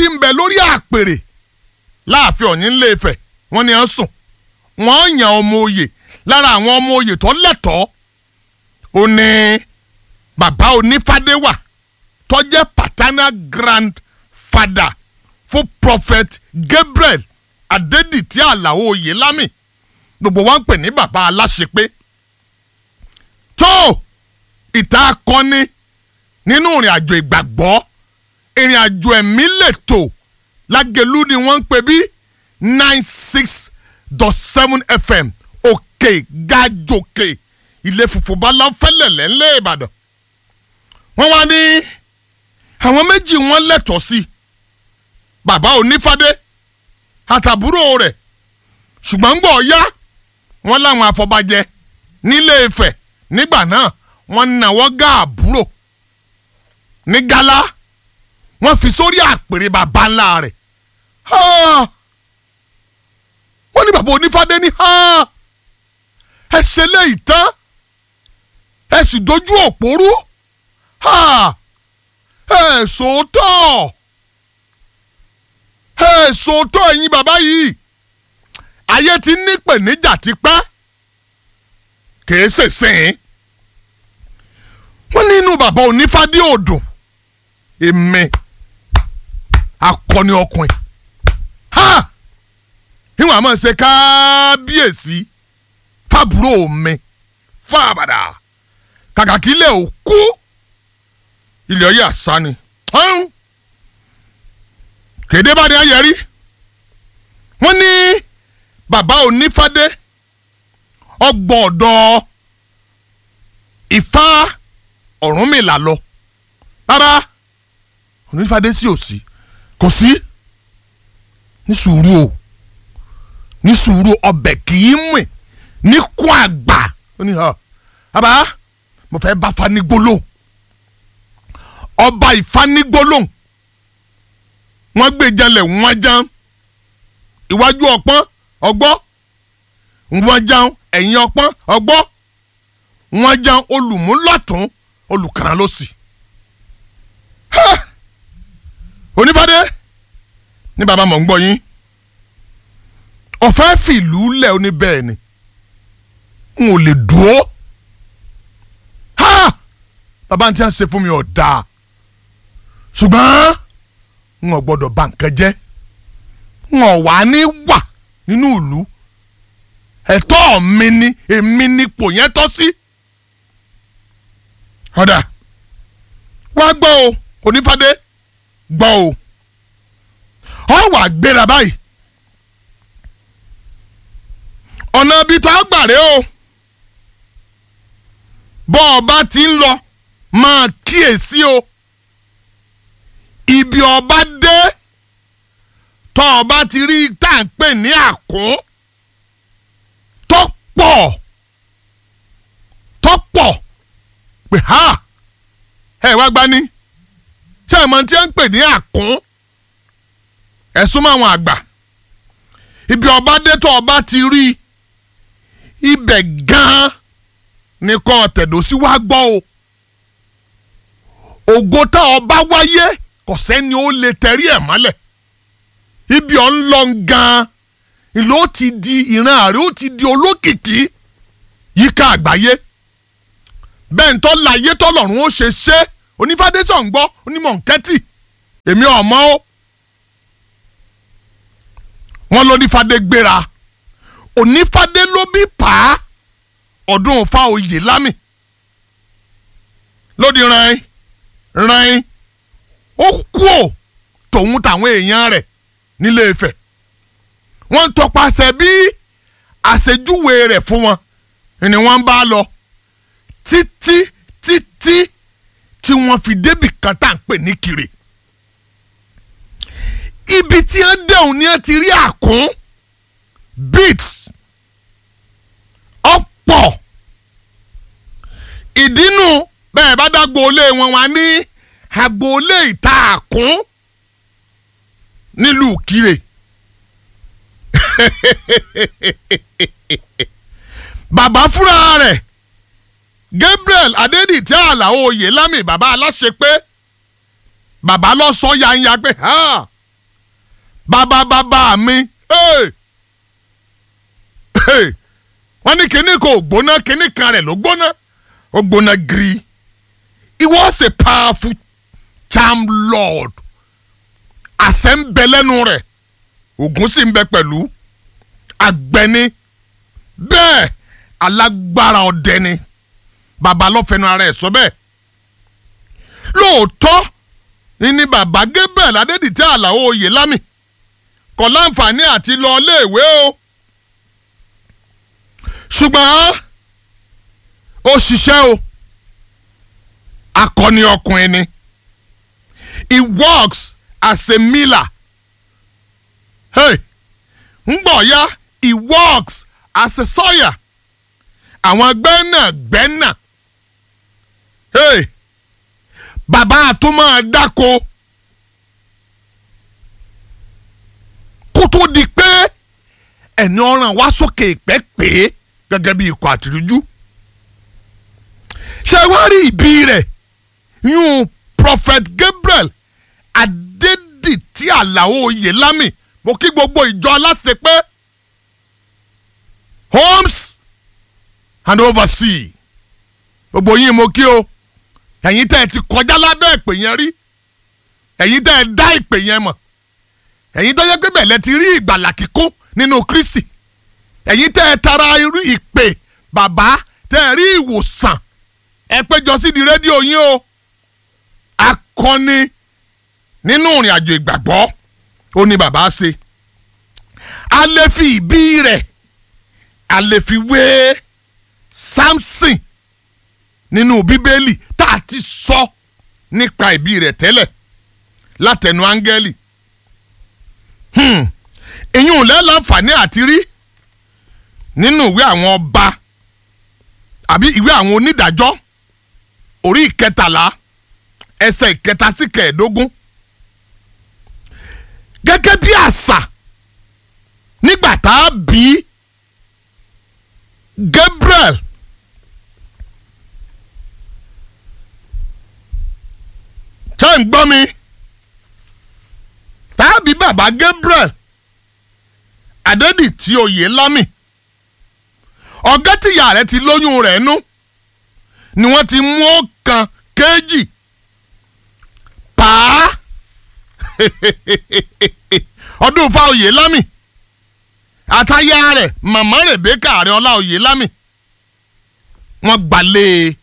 tí ń bẹ lórí àpèrè láàfin Ọ̀ọ̀ni ńlẹ̀ Ifẹ̀ wọ́n ní ẹ̀ sùn wọ́n yan ọmọ oyè lára àwọn ọmọ oyè tó lẹ́tọ̀ọ́ ó ní bàbá onífádé wà tó jẹ́ paternal grandfather fún prophet Gabriel Adédìtì Àlàó Oyèlámì gbogbo wa ń pè ní bàbá aláṣepé tó ìta akọni nínú ìrìn àjò ìgbàgbọ́ ìrìn àjò ẹ̀mí lètò lágẹ̀lú ni wọ́n ń pè bí nine six dot seven fm òkè gàjòkè ilé funfun bala fẹ́lẹ̀lẹ̀ ńlẹ̀ ìbàdàn wọ́n wá ní àwọn méjì wọ́n lẹ́tọ̀ọ́ sí bàbá onífádé àtàbúrò rẹ̀ ṣùgbọ́n gbọ́ ya wọ́n láwọn afọbajẹ nílé Ifẹ̀ nígbà náà wọ́n náwó gá àbúrò ní gálá wọ́n fi sórí àpèrè bàbá ńlá rẹ̀ wọ́n ní bàbá onífádé ní ẹ ṣe léyìí tán ẹ sì dojú òpó rú ẹ sòótọ́ èso tó ẹ̀yin bàbá yìí ayé ti ní pèníjà tipẹ́ kìí ṣèṣìn wọ́n ní inú bàbá onífádé odò èmi akọni ọkùnrin ha ìwọ̀n àmọ́ ṣe kábíyèsí fábúrò mi fábàdà kàkà kí ilé ò kú ilé ọyẹ àṣà ni hàn kéde bá ní ayẹrí wọ́n ní bàbá onífádé ọgbọ̀ọ̀dọ̀ Ifá Ọ̀rúnmìlà lọ rárá onífádé sí ò sí kò sí ní sùúrù o ní sùúrù ọbẹ̀ kì í mì ní kún àgbà ó ní hàn bàbá mo fẹ́ bá fanigbólóhùn ọba ìfanigbólóhùn wọ́n gbé jalè wọ́n jẹun iwájú ọpọ́n ọgbọ́ wọ́n jẹun ẹ̀yìn ọpọ́n ọgbọ́ wọ́n jẹun olùmúlọ̀tún olùkàrà lọ́sì. onífàdé ní bàbá mọ̀ ń gbọ́ yín ọ̀fẹ́ fìlú lẹ̀ oní bẹ́ẹ̀ ni n ò lè dúró bàbá tí a ṣe fún mi ọ̀dà ṣùgbọ́n n ò gbọ́dọ̀ bà nǹkan jẹ́ n ò wá ní wà nínú ìlú ẹ̀tọ́ mi ni èmi nípò yẹn tọ́ sí. ọ̀dà wá gbọ́ o onífàdé gbọ́ o ọ wà gbéra báyìí ọ̀nà ibi tó a gbà rè o bọ́ ọba ti ń lọ máa kíyèsí o ibi ọba dé tọ́ ọba ti rí tá à ń pè ní àkún tọ́pọ̀ tọ́pọ̀ pé ha ẹ wá gbani ṣé ẹ mọ tí ẹ ń pè ní àkún ẹ súnmọ́ àwọn àgbà ibi ọba dé tọ́ ọba ti rí ibẹ̀ gan-an nìkan tẹ̀dọ̀ sí wá gbọ́ o ògo tá ọba wáyé kò sẹ́ni ó lè tẹ̀rí ẹ̀ mọ́lẹ̀ ibi ọ̀ ń lọ gan-an ìlú ó ti di ìran ààrẹ ó ti di olókìkí yíká àgbáyé bẹ́ẹ̀ ń tọ́ láyé tọ́lọ́run ó ṣe ṣe onífádésọ̀ ń gbọ́ onímọ̀ nkẹ́tì èmi ọ̀mọ́ o wọ́n ló nífádé gbéra onífádé ló bí pa á ọdún fa oyè lámì lódì ràn ràn ó kú ò tòun tàwọn èèyàn rẹ̀ nílé Ifẹ̀ wọ́n ń tọpasẹ̀ bí àṣejúwe rẹ̀ fún wọn ni wọ́n bá lọ títí títí tí wọ́n fi débì kan tá à ń pè ní Kire ibi tí wọ́n dẹ̀hùn ni wọ́n ti rí àkún beats ọ̀pọ̀ ìdínú bẹ́ẹ̀ bá dá gboolé wọn wá ní agboolé ìta àkún nílùú Kire bàbá fúnra rẹ̀ Gabriel Adédìtẹ́ Àlàó Oyèlámì bàbá aláṣẹ pé bàbá lọ sọ yanya pé ha bàbá bàbá mi hey! hey! wọ́n ní kinní kò gbóná kinní kan rẹ̀ ló gbóná ó gbóná giri he was a powerful charm lord àṣẹ ń bẹ lẹ́nu rẹ̀ ògùn sì ń bẹ pẹ̀lú agbẹni bẹ́ẹ̀ alágbára ọdẹ ni bàbá lọ́fẹ̀ẹ́nu ara ẹ̀ sọ bẹ́ẹ̀ lóòótọ́ ní bàbá Gabriel Adédìtẹ́ Àlàó Oyèlámì kò láǹfààní àti lọ iléèwé o ṣùgbọ́n ó ṣiṣẹ́ o akọni ọkùnrin ni he works as a miller hey ń gbọ̀ ya he works as a sawyer àwọn gbẹ́nàgbẹ́nà hey bàbá àtúmọ̀ dáko kó tó di pé ẹni ọ̀ràn wá sókè ìpẹ́ pé gẹ́gẹ́ bí ikọ̀ àtìrújú ṣé wàá rí ìbí rẹ̀ yún prophet Gabriel Adédìtì Àlàó Oyèlámì mo kí gbogbo ìjọ aláṣẹ pé homes and overseas gbogbo yín mo kí o ẹ̀yin tẹ́ ẹ ti kọjá lábẹ́ ìpè yẹn rí ẹ̀yin tẹ́ ẹ dá ìpè yẹn mọ̀ ẹ̀yin tó yẹ pé bẹ̀lẹ̀ ti rí ìgbàlà kíkún nínú Kristi ẹ̀yin tẹ́ ẹ tara irú ìpè bàbá tẹ́ ẹ rí ìwòsàn ẹ péjọ sí di rédíò yín o akọni nínú ìrìn àjò ìgbàgbọ́ ó ní bàbá ṣe a lè fi ìbí rẹ̀ a lè fi wé Samson nínú bíbélì tá a ti sọ nípa ìbí rẹ̀ tẹ́lẹ̀ látẹnu áńgẹ́lì èyí ò lẹ́láǹfààní àti rí nínú ìwé àwọn ọba àbí ìwé àwọn onídàájọ́ orí ìkẹtàlá ẹsẹ̀ ìkẹta sí kẹẹ̀ẹ́dógún gẹ́gẹ́ bí àṣà nígbà tá a bí Gabriel ṣé ń gbọ́ mi tá a bí bàbá Gabriel Adédìtì Oyèlámì ọ̀gá tìyá rẹ̀ ti lóyún rẹ̀ nú ni wọ́n ti mú ọ̀kan kéjì pàá ọdún fa Oyèlámì àtàyà rẹ̀ màmá Rèbékà Àrẹ̀ọlá Oyèlámì wọ́n gbalẹ̀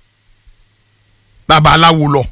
babaláwo lọ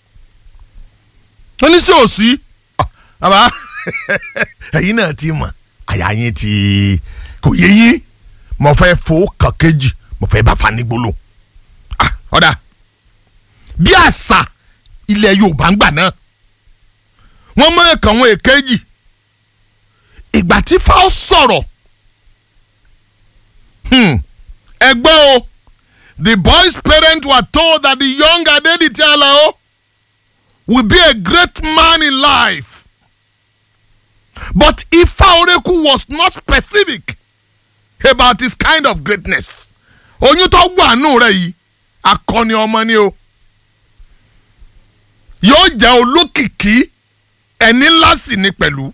oníṣẹ́ òsì bàbá ẹ̀yin náà ti mọ̀ àyà yín ti kò yé yín mo fẹ́ fò kàn kejì mo fẹ́ bá fani gbolo ọ̀dà bí àṣà ilẹ̀ Yorùbá ń gbà náà wọ́n mọ ẹ̀kan wọn èkejì ìgbà tí fáwọn sọ̀rọ̀ ẹgbẹ́ o the boy's parents were told that the young Adédìtì Àlàó will be a great man in life but Ifá Orékù was not specific about his kind of greatness oyún tó gbọ́ àánú rẹ̀ yìí akọni ọmọ ni o yóò jẹ́ olókìkí ẹni ńlá sì ni pẹ̀lú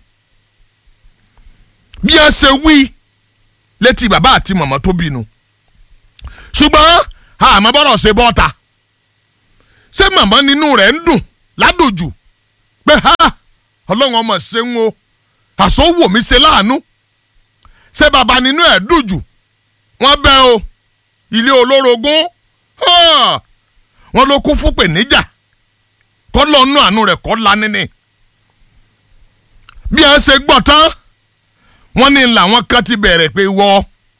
bí ẹ ṣe wí létí bàbá àti màmá tó bínú ṣùgbọ́n àmọ́ bọ́rọ̀ ṣe bọ́ta ṣé màmá nínú rẹ̀ ń dùn ládòjù pé ha ọlọ́run ọmọ ṣe ń o àsọwò mi ṣe láàánú ṣé bàbá nínú ẹ̀ dùjù wọ́n bẹ́ o ilé olórogún wọ́n ló kún fún pèníjà kọ́ lọ́nù àánú rẹ̀ kọ́ lanini bí ẹ ṣe gbọ́ tán wọ́n ní làwọn kan ti bẹ̀rẹ̀ pé wọ́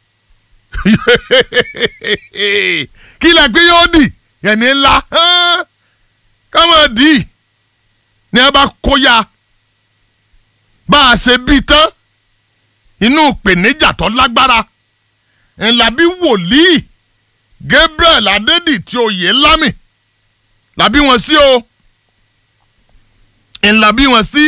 kí lẹ pé yóò dì ẹni ńlá káwọn dì í ní ẹ bá kóyà bá a ṣe bí tán inú ìpèníjà tó lágbára ńlá bí wòlíì Gabriel Adédìtì Oyèlámì làbí wọn sí o ńlá bí wọn sí.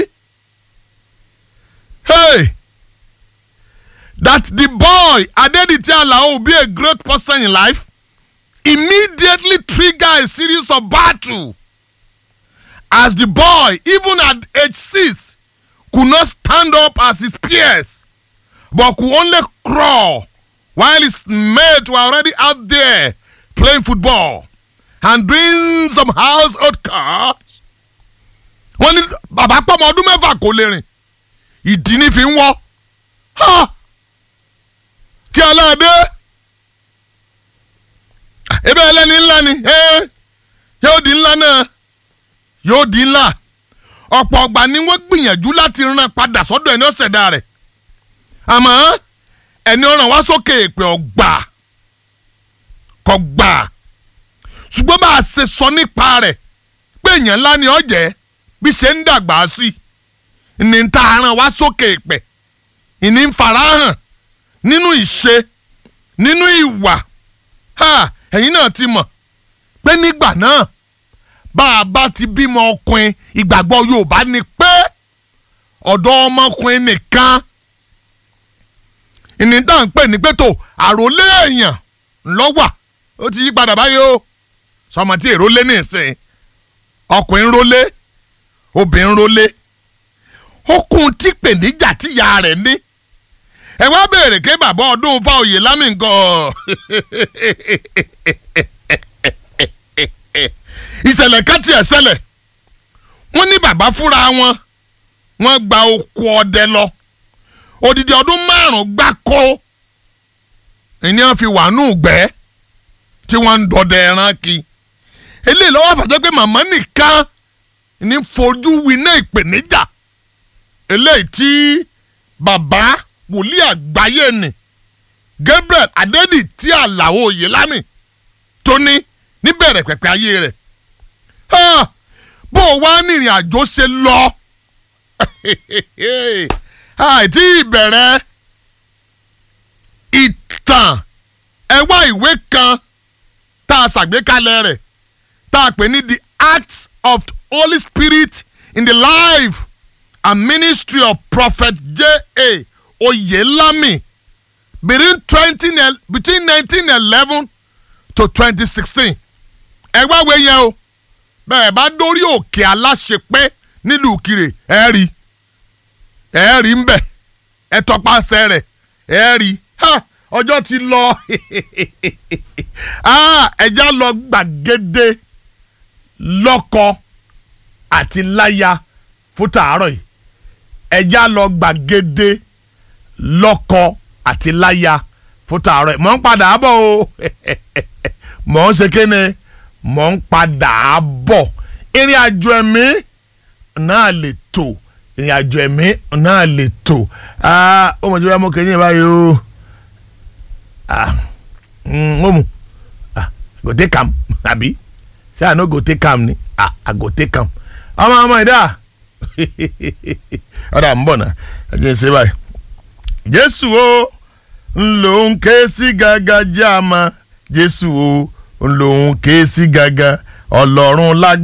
Hey! that the boy Adédìtì Àlàó will be a great person in life immediately trigger a series of battle as the boy even at age six could not stand up as his peers but could only crawl while his mates were already out there playing football and doing some household chores. wọ́n ní bàbá pọ́mọ ọdún mẹ́fà kò lè rìn ìdí ní fi ń wọ́ kí aláàdé ebe ẹlẹ́ni ńlá ni yóò di ńlá náà yóò di ńlá ọ̀pọ̀ ọgbà ni wọ́n gbìyànjú láti rán padà sọ́dọ̀ ẹni ọ̀sẹ̀dá rẹ̀ àmọ́ ẹni ọ̀ràn wá sókè èpè ọ̀gbà kọ̀ gbà ṣùgbọ́n bá a ṣe sọ nípa rẹ̀ pé èèyàn ńlá ni ọ̀jẹ̀ bí ṣe ń dàgbà sí ní ta aràn wá sókè èpè ìní ń farahàn nínú ìṣe nínú ìwà ẹ̀yin náà ti mọ̀ pé nígbà náà bá a bá ti bímọ ọkùnrin ìgbàgbọ́ Yorùbá ni pé ọ̀dọ̀ ọmọkùnrin nìkan ìní tá à ń pè ní pé tó àròlé èèyàn ńlọ́wà ó ti yí padà báyìí o sọmọ tí èrò lé ní ìsìn ọkùnrin rólé obìnrin rólé ó kún tí pèníjà tíya rẹ̀ ní ẹ wá béèrè pé bàbá ọdún fáoyè lámì nǹkan ìṣẹ̀lẹ̀ kan tiẹ̀ ṣẹlẹ̀ wọ́n ní bàbá fúnra wọn wọ́n gba oko ọdẹ lọ odidi ọdún márùn-ún gbáko ìní wọn fi wà nù gbẹ́ tí wọ́n ń dọdẹ ẹran kí eléyìí lọ́wọ́ àfàjẹ́ pé màmá nìkan ní fojú winá ìpèníjà eléyìí tí bàbá wòlíì àgbáyé ni Gabriel Adédì tí Àlàó Oyèlámì tó ní níbẹ̀rẹ̀ pẹ̀pẹ̀ ayé rẹ̀ bó o wá ní ìrìn àjò ṣe lọ àìtí ìbẹ̀rẹ̀ ìtàn ẹ wá ìwé kan tá a ṣàgbékalẹ̀ rẹ̀ tá a pè ní the acts of the Holy Spirit in the life and ministry of Prophet J.A. Oyelami between twenty between nineteen eleven to twenty sixteen ẹ wá wé yẹn o bẹ́ẹ̀ bá dórí òkè aláṣepẹ́ nílùú kiri ẹ rí ẹ rí ń bẹ̀ ẹ tọpasẹ̀ rẹ̀ ẹ rí ọjọ́ ti lọ ẹja lọ gbàgede lọ́kọ àti láya fún tàárọ̀ yìí ẹja lọ gbàgede lọ́kọ àti láya fún tàárọ̀ yìí mọ̀ ń padà bọ̀ o mọ̀ ń ṣe kéne mọ̀ ń padà bọ̀ ìrìn àjò ẹ̀mí náà lè tò ìrìn àjò ẹ̀mí náà lè tò ó mọ̀ tí wọ́n mú kẹ́yìn báyìí o ó mu go take am àbí ṣé àná go take am ni I go take am ọmọ ọmọ ìdá ọ̀dà ń bọ̀ náà ẹ jẹ́ ṣe báyìí jésù o ń lòun ké sí gàgà jẹ́ àmà jésù o ń lòun ké sí gàgà ọlọ́run lágbá.